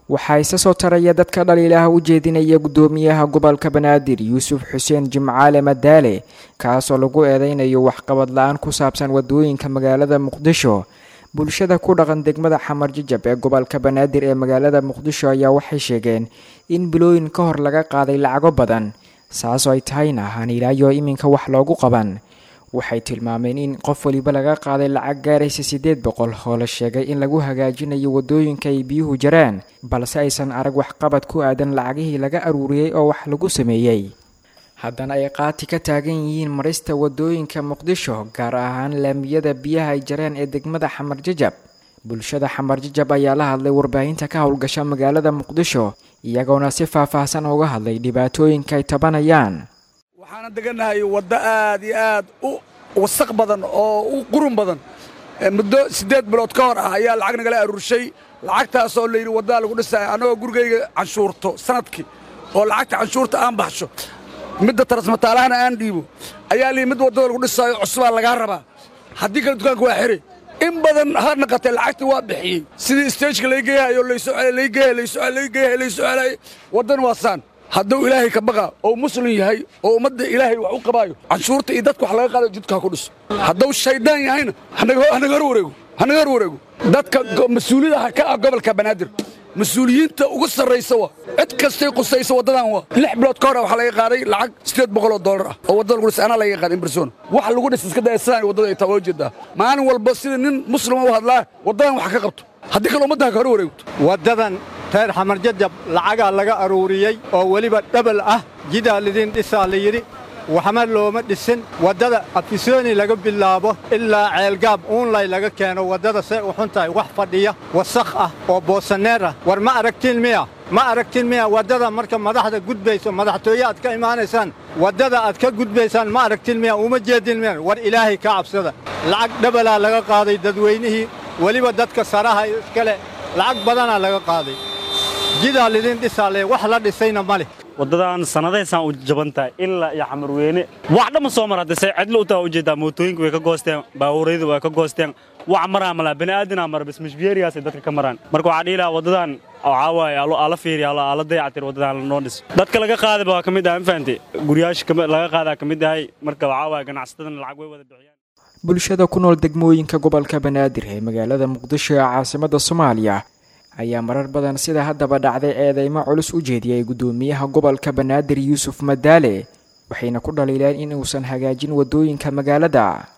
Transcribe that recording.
waxaa isa soo taraya dadka dhaliilaha u jeedinaya guddoomiyaha gobolka banaadir yuusuf xuseen jimcaale madaale kaasoo lagu eedeynayo waxqabad la-aan ku saabsan wadooyinka magaalada muqdisho bulshada ku dhaqan degmada xamar jajab ee gobolka banaadir ee magaalada muqdisho ayaa waxay sheegeen in bilooyin ka hor laga qaaday lacago badan saasoo ay tahayna aan ilaayo iminka wax loogu qaban waxay tilmaameen in qof waliba laga qaaday lacag gaaraysa siddeed boqol oo la sheegay in lagu hagaajinayo wadooyinka ay biyuhu jaraan balse aysan arag waxqabad ku aadan lacagihii laga aruuriyey oo wax lagu sameeyey haddana ay qaati ka taagan yihiin marista wadooyinka muqdisho gaar ahaan laamiyada biyaha ay jareen ee degmada xamar jajab bulshada xamar jajab ayaa la hadlay warbaahinta ka howlgasha magaalada muqdisho iyagoona si faah-faahsan uga hadlay dhibaatooyinka ay tabanayaan waxaana degannahay waddo aad iyo aad u wasaq badan oo u qurun badan muddo siddeed bilood ka hor ah ayaa lacag nagala aruurshay lacagtaasoo layidhi waddaa lagu dhisaya annagoo gurigayga canshuurto sanadkii oo lacagta canshuurta aan baxsho midda tarasmataalahana aan dhiibo ayaa layidhi mid waddada lagu dhisaayo cusubaa lagaa rabaa haddii kale dukaanka waa xiri in badan ha naqatee lacagtii waa bixiyey sidii stageka lay geeyahayo laysoo lay geeya laysoo lay geeyahay laysoo celay waddan waa saan hadduu ilaahay ka baqa oo muslim yahay oo ummadda ilaahay wax u qabaayo canshuurta iyo dadka wax laga qaadayo jidka ha ku dhiso hadduu shayddaan yahayna hanaga hor wareego hanaga hor wareego dadka mas-uuliyada ka ah gobolka banaadir mas-uuliyiinta ugu sarraysa waa cid kastay qusaysa waddadan waa lix bilood ka hore waxaa laga qaaday lacag siddeed boqol oo dollar ah oo waddada lagu dhisay anaa laga qaaday in barsoona wax lagu dhis iska daya sidaan waddada ay taa waa ujeedaa maalin walba sida nin muslima u hadlaa waddadan wax ka qabto haddii kale ummadda ha ka hor wareegto waddadan reer xamar jajab lacagaa laga aruuriyey oo weliba dhabal ah jidaa lidin dhisaa la yidhi waxma looma dhisin waddada afisooni laga bilaabo ilaa ceelgaab uunlay laga keeno waddada say u xun tahay wax fadhiya wasakh ah oo boosaneer ah war ma aragtiin miya ma aragtiin miya waddada marka madaxda gudbayso madaxtooye aad ka imaanaysaan waddada aad ka gudbaysaan ma aragtiin miya uma jeedin miya war ilaahay ka cabsada lacag dhabalaa laga qaaday dadweynihii weliba dadka saraha iskale lacag badanaa laga qaaday jidaa lidin dhisaale wax la dhisayna ma leh waddadan sannadaysaan u jaban tahay ilaa iyo xamarweyne wax dhamma soo mar haddase cidlo u taha ujeeddaa mootooyinka way ka goosteen baabuuryada way ka goosteen wax maraa malaa bani'aadinaa mara bas mashbiyeerigaasay dadka ka maraan marka waxaa dhihi lahaa waddadan waxaa waaye ala fiiriya ala dayacatir waddadan lanoo dhis dadka laga qaadayba waa ka mid ah ma fahamte guryaasha laga qaadaa ka mid ahay marka waxaa waaye ganacsatadana lacag way wada bixiyaan bulshada ku nool degmooyinka gobolka banaadir ee magaalada muqdisho ee caasimadda soomaaliya ayaa marar badan sida haddaba dhacday eedeymo culus u jeediyay guddoomiyaha gobolka banaadir yuusuf madaale waxayna ku dhaliileen in uusan hagaajin waddooyinka magaalada